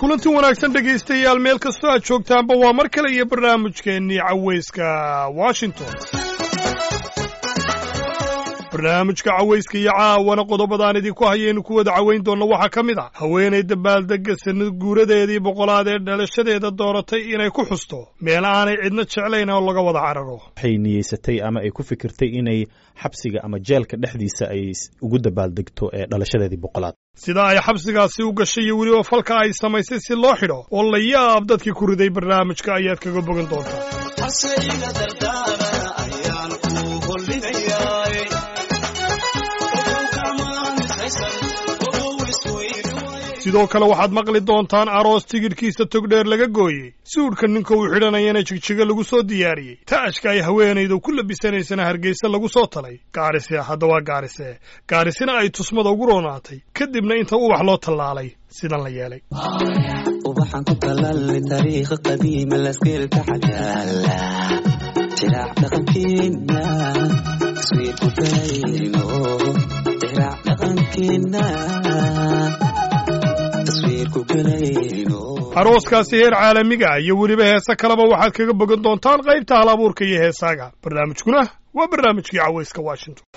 kulanti wanaagsan dhegaystayaal meel kastoo aad joogtaanba waa mar kale iyo barnaamijkeennii cawayska washington barnaamijka cawayska iyo caawana qodobadaan idinku hayaynu ku wada cawayn doonna waxaa ka mid ah haweenay dabaaldegga sanad guuradeedii boqolaad ee dhalashadeeda dooratay inay ku xusto meel aanay cidna jeclayn oo laga wada cararo waxay niyeysatay ama ay ku fikirtay inay xabsiga ama jeelka dhexdiisa ay ugu dabaaldegto ee dhalashadeedii boqolaad sida ay xabsigaasi u gashay iyo weliba falka ay samaysay si loo xidho oo la yaab dadkii ku riday barnaamijka ayaad kaga bogan doontaa sidoo kale waxaad maqli doontaan aroos tigidhkiisa togdheer laga gooyey suudhka ninka uu xidhanayana jigjiga lagu soo diyaariyey taashka ay haweenaydu ku labisanaysana hargeysa lagu soo talay gaarise hadda waa gaarise gaarisina ay tusmada ugu roonaatay kadibna inta ubax loo tallaalay sidan la yeelay ubaxan ku talaalay taariikha qadiima laskeelka xagaala jiraac dhaqankeena taswiirku galayno jiraac dhaqankeena taswiirku galayno arooskaasi heer caalamiga iyo weliba heese kaleba waxaad kaga bogan doontaan qaybta hal abuurka iyo heesaaga barnaamijkuna waa barnaamijkii cawayska washington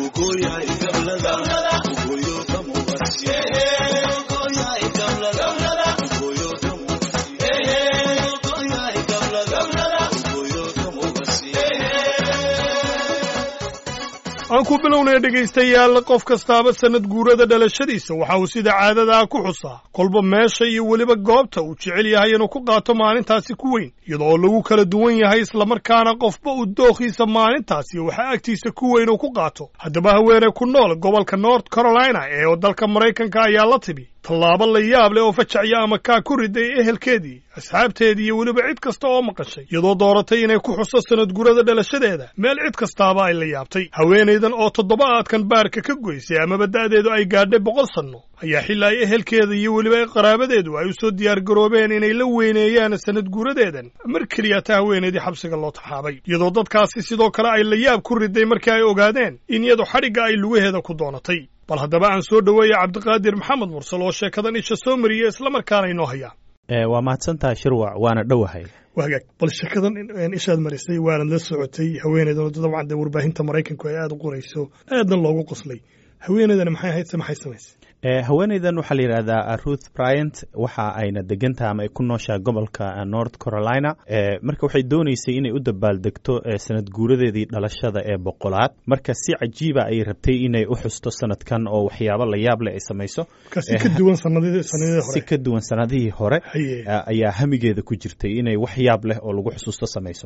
aan ku bilownaya dhegaystayaal qof kastaaba sannad guurada dhalashadiisa waxa uu sida caadadaa ku xusaa kolba meesha iyo weliba goobta uu jecel yahay inuu ku qaato maalintaasi ku weyn iyadoo lagu kala duwan yahay islamarkaana qofba uu dookhiisa maalintaasi waxaa agtiisa ku weyn uu ku qaato haddaba haweeney ku nool gobolka north carolina ee dalka maraykanka ayaa la tibi tallaabo la yaab leh oo fajacya ama kaa ku riday ehelkeedii asxaabteedii iyo weliba cid kasta oo maqashay iyadoo dooratay inay ku xuso sanad gurada dhalashadeeda meel cid kastaaba ay la yaabtay haweenaydan oo toddobaadkan baarka ka goysay amaba da'deedu ay gaadhay boqol sanno ayaa xilaa ay ehelkeeda iyo weliba qaraabadeedu ay u soo diyaargaroobeen inay la weyneeyaan sanad guuradeedan mar keliya ta haweenaydii xabsiga loo taxaabay iyadoo dadkaasi sidoo kale ay la yaab ku riday markii ay ogaadeen in iyadu xadhigga ay lugaheeda ku doonatay bal haddaba aan soo dhoweeya cabdiqaadir maxamed mursal oo sheekadan isha soo mariya islamarkaana inoo haya waa mahadsantaha shirwac waana dhowahay wagaag bal sheekadan ishaad marisay waanad la socotay haweenaydan dabcan dee warbaahinta maraykanku ay aada u qorayso aadna loogu qoslay haweenaydani maxay ahayd se maxay samaysay haweenaydan waxaa la yidhahdaa ruth bryant waxa ayna degantaha ama ay ku nooshaha gobolka north carolina marka waxay dooneysay inay u dabaaldegto sanad guuradeedii dhalashada ee boqolaad marka si cajiiba ay rabtay inay u xusto sanadkan oo waxyaabo la yaab leh ay samayso si ka duwan sanadihii si ka duwan sanadihii hore ayaa hamigeeda ku jirtay inay wax yaab leh oo lagu xusuusto samayso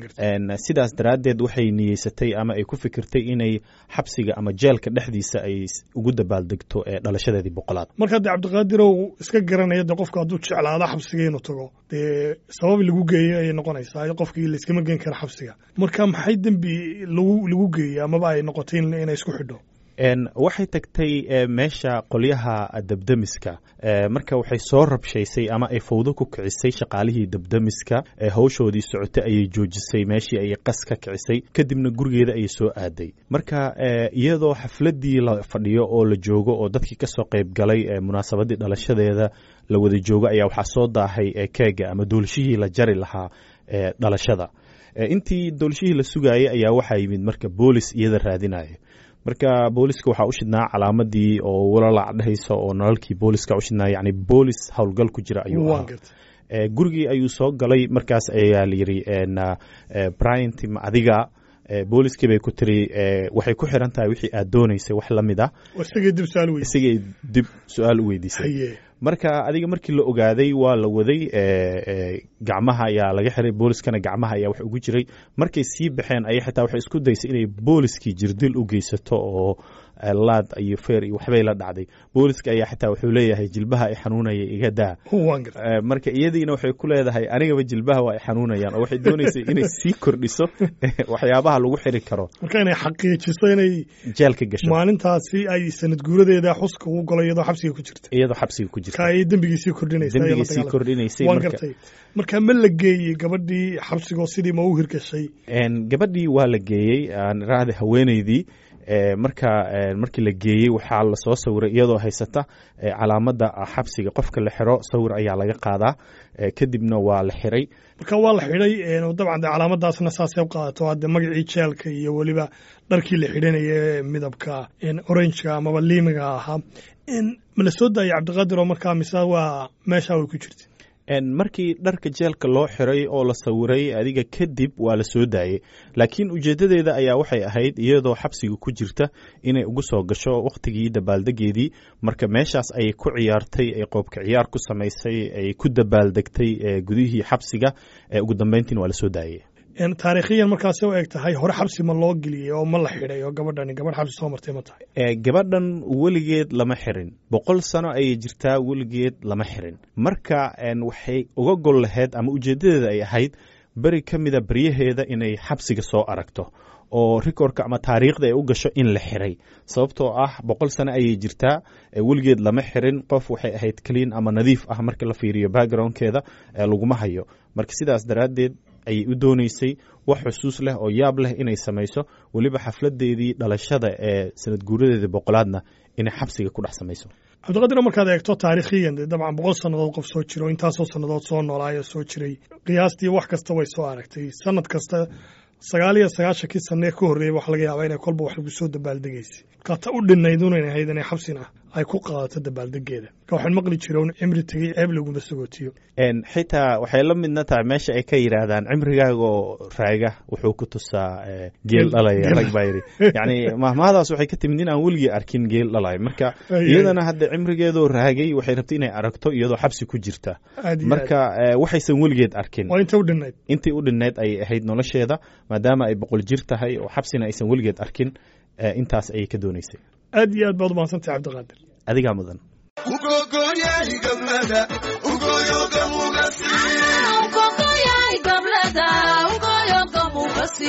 sidaas daraaddeed waxay niyeysatay ama ay ku fikirtay inay xabsiga ama jeelka dhexdiisa ay ugu dabaaldegto dhalashadeedii boqolaad marka dee cabdiqaadirow iska garanaya dee qofka hadduu jeclaada xabsiga inuu tago dee sabab lagu geeyo ayay noqonaysaa qofkii layskama geen kara xabsiga marka maxay dembi lagu lagu geeyey amaba ay noqotay inay isku xidho waxay tagtay meesha qolyaha debdemiska marka waxay soo rabshaysay ama ay fawdo ku kicisay shaqaalihii debdemiska hawshoodii socotay ayay joojisay meeshii ayay qas ka kicisay kadibna gurigeeda ayay soo aaday marka iyadoo xafladii la fadhiyo oo la joogo oo dadkii kasoo qayb galay munaasabadii dhalashadeeda la wada joogo ayaa waxaa soo daahay keega ama doolshihii la jari lahaa dhalashada intii doolshihii la sugaayay ayaa waxaa yimid marka boolis iyada raadinaya marka booliska waxaa u shidnaa calaamadii oo walalac dhehaysa oo nalalkii booliska u shidnaa yani boolis howlgal ku jira ayuu ahaa gurigii ayuu soo galay markaas ayaa layidhi bryant ma adiga booliskii bay ku tiri waxay ku xiran tahay wixii aad doonaysay wax la mid ah isagay dib su-aal u weydiisay marka adiga markii la ogaaday waa la waday gacmaha ayaa laga xiray booliskana gacmaha ayaa wax ugu jiray markay sii baxeen ayay xitaa waxay isku daysay inay booliskii jirdil u geysato oo laad iyo feer iyo waxbay la dhacday booliska ayaa xitaa wuxuu leeyahay jilbaha ay xanuunaya iga daa marka iyadiina waxay ku leedahay anigaba jilbaha waa ay xanuunayaan oo waxay doonaysay inay sii kordhiso waxyaabaha lagu xiri karo marka inay xaqiijiso inay jeelka gasho maalintaasi ay sanad guuradeeda xuska ugu galo iyadoo xabsiga ku jirta iyadoo xabsiga ku jirta marka ay dembigiisii kordhinaysaa iyo la dembigiisii dagaalanka. kordhinaysay waan marka gartay marka ma la geeyey gabadhii xabsigoo sidii ma u hirgashay Een, gabadhii waa la geeyey aan raacda haweeneydii ee, marka ee, markii la geeyey waxaa lasoo sawiray iyadoo haysata ee, calaamadda xabsiga qofka la xiro sawir ayaa laga qaadaa ee, kadibna waa la xiray marka waa la xidhay een, oo dabcan de calaamadaasna saasay u qaadato hadde magacii jeelka iyo weliba dharkii la xidhanaya ee midabka een, orangeka amaba liimiga ahaa een, ma la soo daayay cabdiqaadir oo markaa mise waa meeshaa way ku jirta Een, markii dharka jeelka loo xiray oo la sawiray adiga kadib waa la soo daayey laakiin ujeedadeeda ayaa waxay ahayd iyadoo xabsiga ku jirta inay ugu soo gasho wakhtigii dabaaldegeedii marka meeshaas ayay ku ciyaartay ay qoobka ciyaar ku samaysay ay ku dabaaldegtay ee, gudihii xabsiga ee ugu dambeyntiina waa la soo daayey een, taariikhiyan markaasay u eg tahay hore xabsi ma loo geliyey oo ma la xidhay oo gabadhani gabadh xabsi soo martay ma tahay ee, gabadhan weligeed lama xirin boqol sano ayay jirtaa weligeed lama xirin marka een, waxay uga gol lahayd ama ujeedadeeda ay ahayd beri ka mida beryaheeda inay xabsiga soo aragto oo rikorka ama taariikhda ay u gasho in la xiray sababtoo ah boqol sano ayay jirtaa ee weligeed lama xirin qof waxay ahayd clean ama nadiif ah marka la fiiriyo backgroundkeeda ee laguma hayo marka sidaas daraaddeed ayay u doonaysay wax xusuus leh oo yaab leh inay samayso weliba xafladeedii dhalashada ee sanad guuradeedii boqolaadna inay xabsiga ku dhex samayso cabdiqaadir markaad eegto taariikhiyan dee dabcan boqol sannadood qof soo jiro intaasoo sannadood soo noolaayo soo jiray qiyaastii wax kasta way soo aragtay sanad kasta sagaal iyo sagaashankii sanee ka horreeyey waxa laga yaabaa inay kolba wax lagu soo dabaaldegaysay markaa ta u dhinayd unan ahayd inay xabsina ay ku qaadato dabaaldegeeda marka waxaan maqli jira un cimri tegey ceeb laguma sagootiyo Een, xitaa waxay la midna tahay meesha ay ka yidhaahdaan cimrigaaga oo raaga wuxuu ku tusaa ee, geel Geel- dhalaya geel- rag baa yidhi yacni mahmahadaas waxay ka timid in aan weligii arkin geel dhalaya marka Ay, ay. iyadana hadda cimrigeedoo raagay waxay rabtay inay aragto iyadoo xabsi ku jirta aad iyo aad marka ee, waxaysan weligeed arkin waa inta u dhinayd intii u dhinnayd ayay ahayd nolosheeda maadaama ay boqol jir tahay oo xabsina aysan weligeed arkin ee, intaas ayay ka doonaysay aad iyo aad baad u mahadsantahay cabdiqaadir adigaa mudan ugogoyay gablada ugoyoga mugasi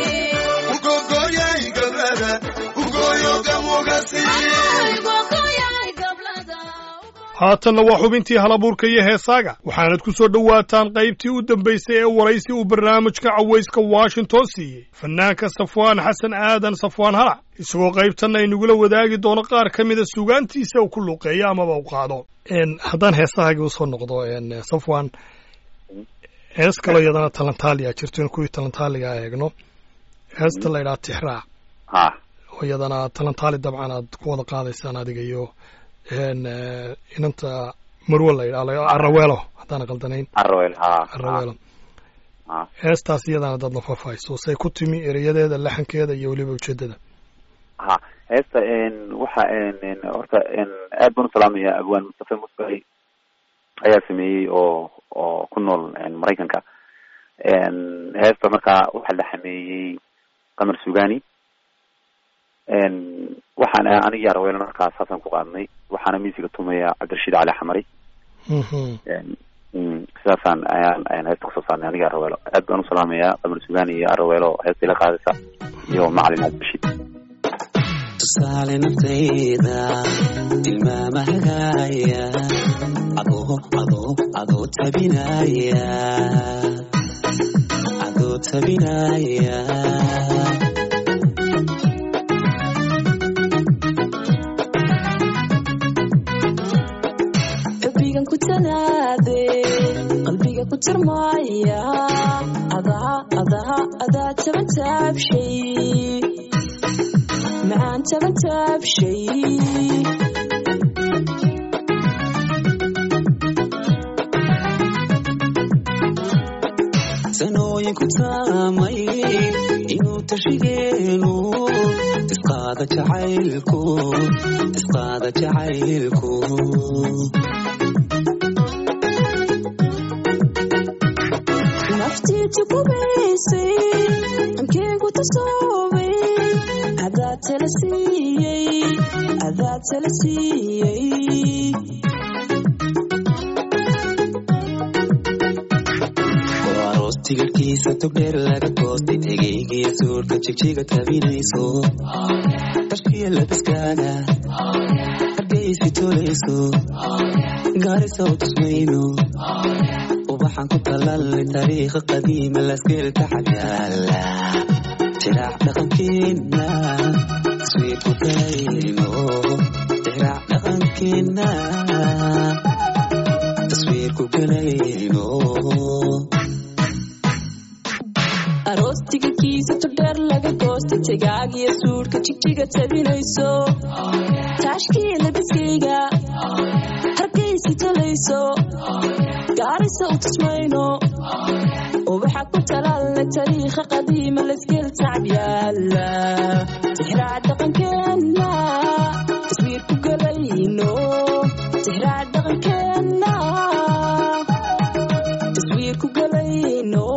ugogoyay gablada haatanna waa xubintii halabuurka iyo heesaaga waxaanad ku soo dhowaataan qaybtii u dambaysay ee waraysi uu barnaamijka cawayska washington siiyey fanaanka safwaan xasan aadan safwaan halac isagoo qaybtanna inagula wadaagi doono qaar ka mida sugaantiisa uu ku luuqeeyo amaba u qaado Een, haddaan heesahaagii usoo noqdo een, safwaan hees kaloo iyadana talantaaliya jirto in kuwii talantaaliga eegno heesta la ydhaha tixraac ha oo iyadana talantaali dabcan aad ku wada qaadaysaan adiga iyo een, eh, inanta marwe la yidhaha araweelo haddaan qaldanayn arrawel ha araweelo ha heestaas iyadana dad nafafayso say ku timi erayadeeda laxankeeda iyo weliba ujeedada ha heesta n waxa n horta n aad baan usalaamaya abwaan mustafe musbahi ayaa sameeyey oo oo ku nool maraykanka n heesta markaa waxaa la xameeyey qamar sugani n waxaan anigii araweelo markaa saasaan ku qaadnay waxaana miisiga tumaya cabdirashiid cali xamari Mhm. n sidaasaan ayaan ayaan heesta kusoo saarnay aniga araweelo aad baan usalaamaya qamar sugani iyo araweelo heesta ila qaadaysa iyo macalin cabdirashiid tusaale naftayda tilmaama hagaaya adoo adoo adoo tabinaya adoo tabinaya xubbigan ku tanaade qalbiga ku tirmaaya adaa adaa adaa taban taabshay macaan taban taabshay sanooyin ku taamay inuu tashigeenu isqaada jacaylku isqaada jacaylku naftiitu kubaysay ankeygu tasoobay adaa tala siiyey adaa tala siiyey oo aroos tigirhkiisa togdheer laga goostay tegeygiya suurka jigjiga tabinayso dharkiya labiskaaga hargeysi tolayso gaarisa u tusmayno ubaxan ku talalay taariikha qadiima laskeelka xagyaala jiraac dhaqankeena taswiirku galayno jiraac dhaqankeena taswiirku galayno aroos tigidhkiisa turdheer laga goosta tegaagiyo suudhka jigjiga tabinayso taashkiya labiskayga hargaysi talayso gaarisa u tusmayno ubaxa ku talaalna tariikha qadiima lasgel tacab yaala tixraac dhaqankeenna taswiir ku galayno tixraac dhaqankeenna taswiir ku galayno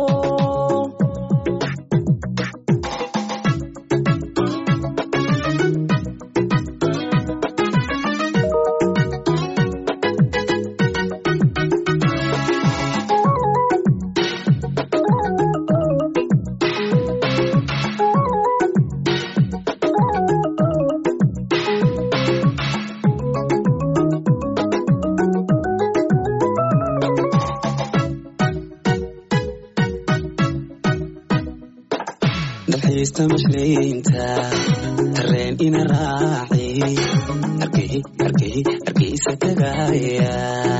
dalxiista mashleynta tareen ina raaci argey argey argeysa tagaaya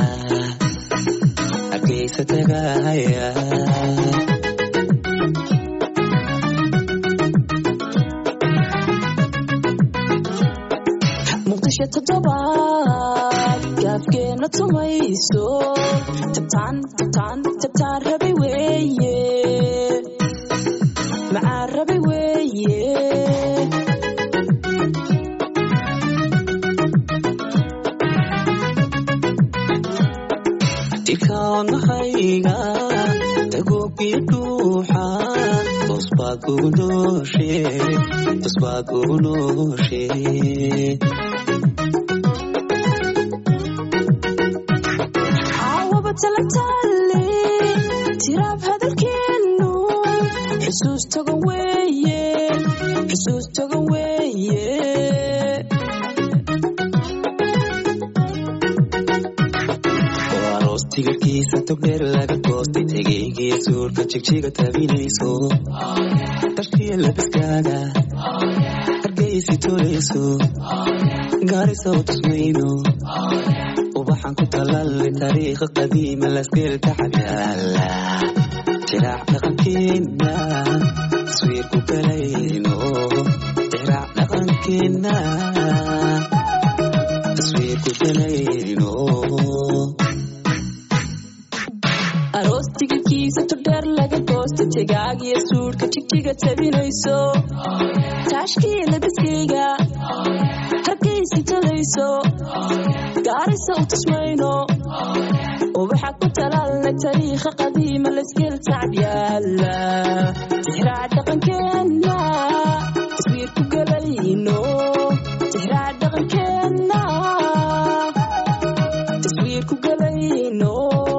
argeysa tagaaya muqdisho toddobaad gaafkeena tumayso tabtaan tabtaan tabtaan rabay weeye macaan rabay weeye dikaanahayga dagoogiyo dhuuxa tosbaad ugu nooshe tosbaad ugu nooshe caawaba tala taale tiraab hadalkeenu xusuus togan weeye xusuus togan weeye oo aroos tigirkiisa togdheer laga goostay tegeygiya suurka jigjiga tabinayso dharkiya labiskaaga hargeysi tolayso gaarisa u tusmayno ubaxan ku talalay taariikha qadiima laskeelka xagyaala jiraac dhaqankeena taswiirku galayno jiraac dhaqankeena taswiirku galayno aroos tigidhkiisa turdheer laga goosta tegaagiyo suudhka jigjiga tabinayso taashkiya labiskayga hargaysi talayso gaarisa u tusmayno ubaxa ku talaalna tariikha qadiima lasgel tacab yaala tixraac dhaqankeenna taswiir ku galayno tixraac dhaqankeenna taswiir ku galayno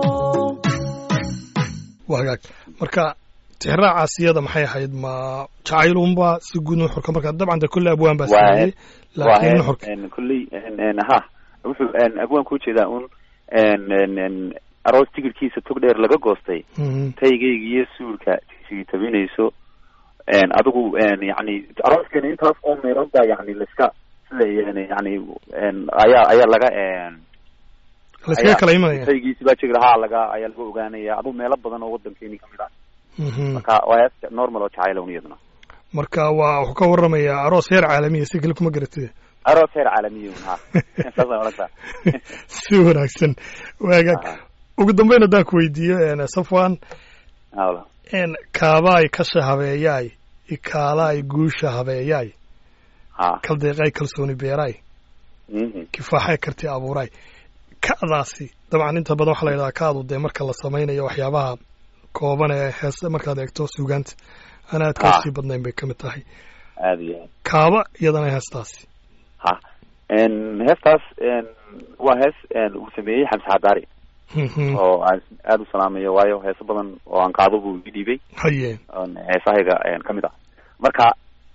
waa hagaag marka tixraacaas iyada maxay ahayd ma jacaylunba si guud nuxurka marka dabcan de kolle abwaan baa Waa sameeyey laakiin nuxurka kulley ha wuxuu abwaan ku jeedaa un aroos tigirkiisa tog dheer laga goostay Mhm. taygayga iyo suulka sigi tabinayso adigu yani arooskeena intaas oo meelood baa yani laiska sida yani yani ayaa ayaa laga layskaga kala imanaya taygiisi baa jiri lahaa laga ayaa laga ogaanaya adigu meelo badan oo wadankeeni kamid ah Mhm. marka waa hees normal oo jacayl un iyaduna marka waa wuxuu ka waramayaa aroos heer caalamiya si kale kuma garatid aroos heer caalamiya un ha saasaan odhan karaa si wanaagsan waa hagaag ugu dambeyn haddaan ku weydiiyo een, safwan hawla een, kaabaay kasha habeeyaay ikaalaay guusha habeeyaay ha kaldeeqay kalsooni beeraay mhm kifaaxay karti abuuraay ka'daasi dabcan inta badan waxaa la yidhahdaa ka'du dee marka la samaynayo waxyaabaha kooban ee heese markaad eegto suugaanta aan aad ka Ah. sii badnayn bay ka mid tahay aada iyo aad kaaba iyadana heestaasi ha heestaas waa hees uu sameeyey xamse xadaari Mhm. oo aan aada u salaamayo waayo heeso badan oo aan qaado buu ii dhiibay haye oon heesahayga ka mid ah marka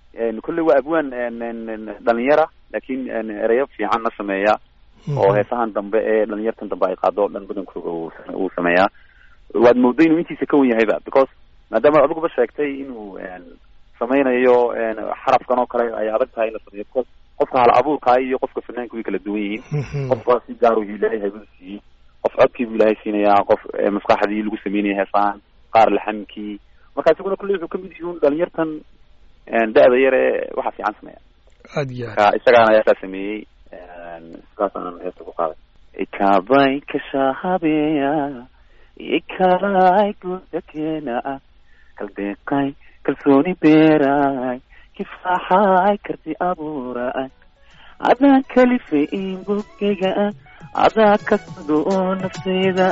kolley waa abwaan dhalinyara laakiin ereyo fiicanna sameeya oo heesahan dambe ee dhalinyartan dambe ay qaado o dhan badankooda uu sameeyaa waad moodo inuu intiisa ka wen yahayba because maadaama adiguba sheegtay inuu sameynayo xarafkan oo kale ay adag tahay in la sameeyo because qofka hal abuurkaa iyo qofka fanaanka way kala duwan yihiin qofka si gaar u ilaahay haybadu siiyey qof codkii buu ilaahay siinayaa qof maskaxdii lagu sameynaya heesahan qaar laxamkii marka isiguna kulley wuxuu kamid yihiin dhalinyartan da-da yar ee waxa fiican sameeya aad iyo aad marka isagaana heesaa sameeyey sidaasaan heesta ku qaaday ikabay kashahabeya ikalay gudakeena kaldeeqay kalsooni beeray kifaaxay karti abuuray adaa kalifay in bogeyga adaa kasado oo nafteyda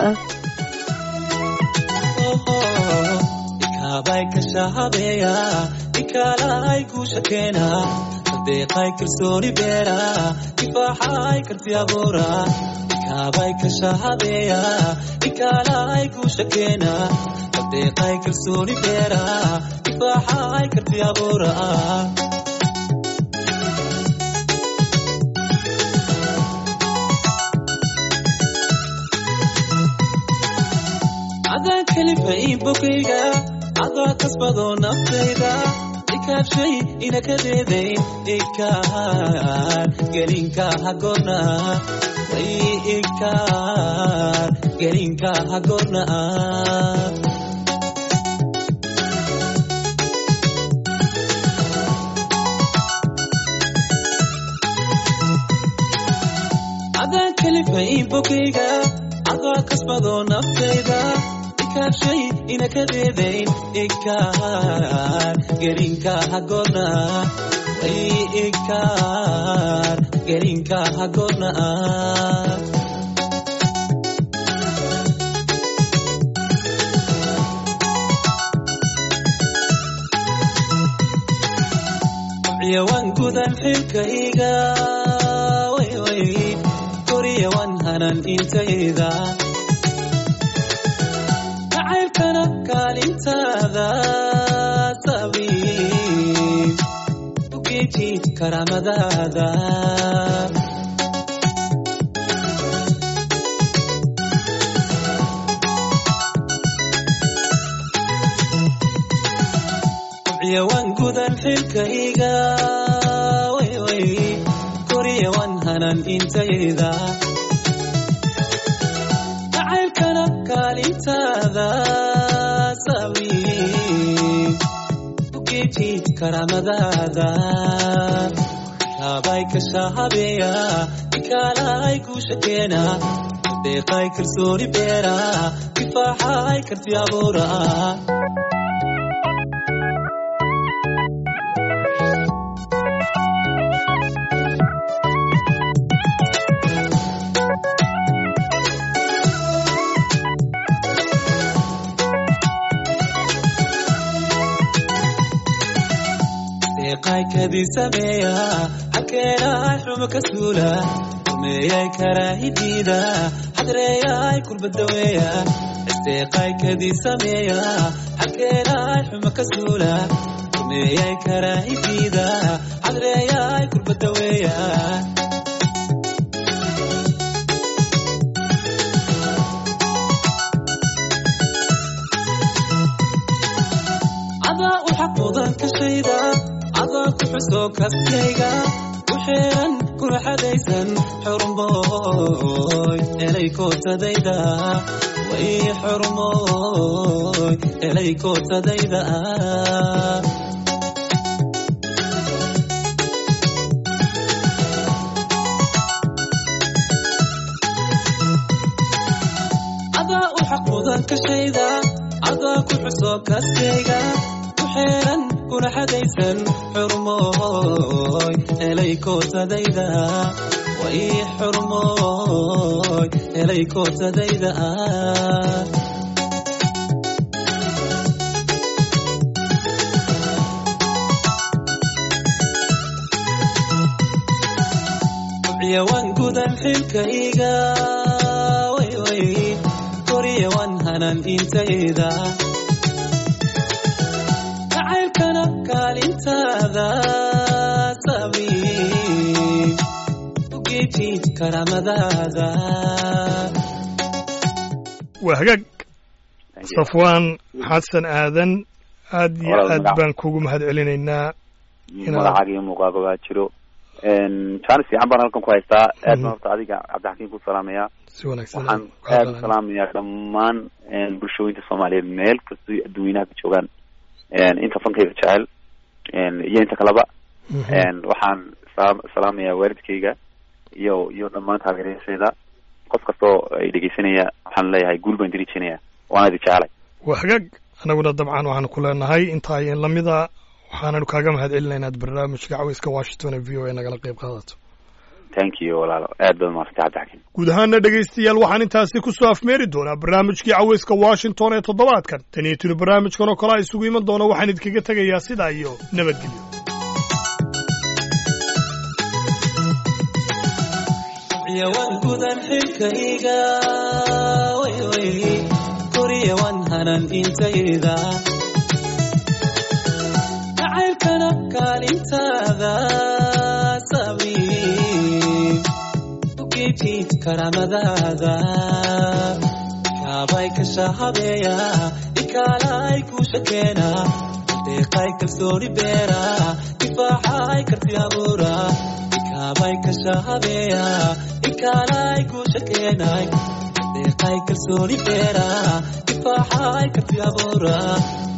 ikabay kashahabeya ikalay guushakeena kaldeeqay kalsooni beera kifaaxay karti abuura ikabay kashahabeya ikalay guushakeena kaldeeqay kalsooni beera kifaaxay karti abuura adaa kalifay bogeyga adaa kasbado naftayda ikaabshay inakadeedayn ikaar gelinka hagorna way ikaar gelinka hagorna adaa kalifay bogeyga adaa kasbado naftayda ikaabshay inakadeedayn ikaar gelinka hagorna way ikaar gelinka hagorna yawan gudan xilkayga way way koriyawan hanan intayda jacaylkana kaalintaada sabiib ugeeji karaamadaada yawan gudan xilkayga way way koriyawan hanan intayda jacaylkana kaalintaada sabiib ugeeji karaamadaada kaabay kashahabeya ikaalay guushakeena deeqay kalsooni beera kifaaxay karti abuura deeqaykadii sameeya xalkeenay xumo ka suula rumeeyay karaahidiida xadreeyay kulbadaweeya isdeeqaykadii sameeya xalkeenay xumo ka suula rumeeyay karaahidiida xadreeyay kulbadaweeya adaa u xaq mudan ka shayda adaa ku xuso kaskayga u xeeran kuna xadaysan xurmooy elay kootadayda way xurmooy elay kootadayda adaa u xaq mudan ka shayda adaa ku xuso kaskayga u xeeran kuna xadaysan xurmooy elay kootadayda way xurmooy elay kootadayda yawan gudan xilkayga way way koriyawan hanan intayda jacaylkana kaalintaada intaada sabi ugeeji karaamadaada waa hagaag Thank you. safwaan xasan aadan aad iyo Walaal aad magac. baan kugu mahad celinaynaa inaad- magacaaga iyo muuqaaga baa jiro jaanis fiican baan halkan ku haystaa aad Mhm. baan horta adiga cabdixakiin ku salaamayaa si wanaagsan waxaan aad u salaamayaa dhammaan bulshooyinka soomaaliyeed meel kastoo adduweynaha ka joogaan inta fankayga jecel iyo inta kaleba Mhm. waxaan salaam- salaamayaa waalidkayga iyo iyo dhammaan taageerayaashayda qof kastoo ay dhegeysanaya waxaan leeyahay guul baan diriijinaya waana idi jecelay waa hagaag anaguna dabcan waxaanu ku leenahay intaa iyo lamida waxaananu kaaga mahad celinaynaa aad barnaamijka caweyska washington ee v o a nagala qayb qaadato thank you walaalo aad baad mahadsantay cabdixakiin guud ahaana dhegaystayaal waxaan intaasi ku soo afmeeri doonaa barnaamijkii caweyska washington ee toddobaadkan tan iyo tuni barnaamijkan oo kale a isugu iman doona waxaan idinkaga tegayaa sidaa iyo nabadgelyo yawan gudan xilkayga way way koriyawan hanan intayda jacaylkana kaalintaada sabi ugeeji karaamadaada kaabay kasha habeeya ikaalay ku shakeena deeqay kalsooni beera difaaxay karti abuura ikaabay kasha habeeya ikaalay ku shakeenay deeqay kalsooni beera difaaxay karti abuura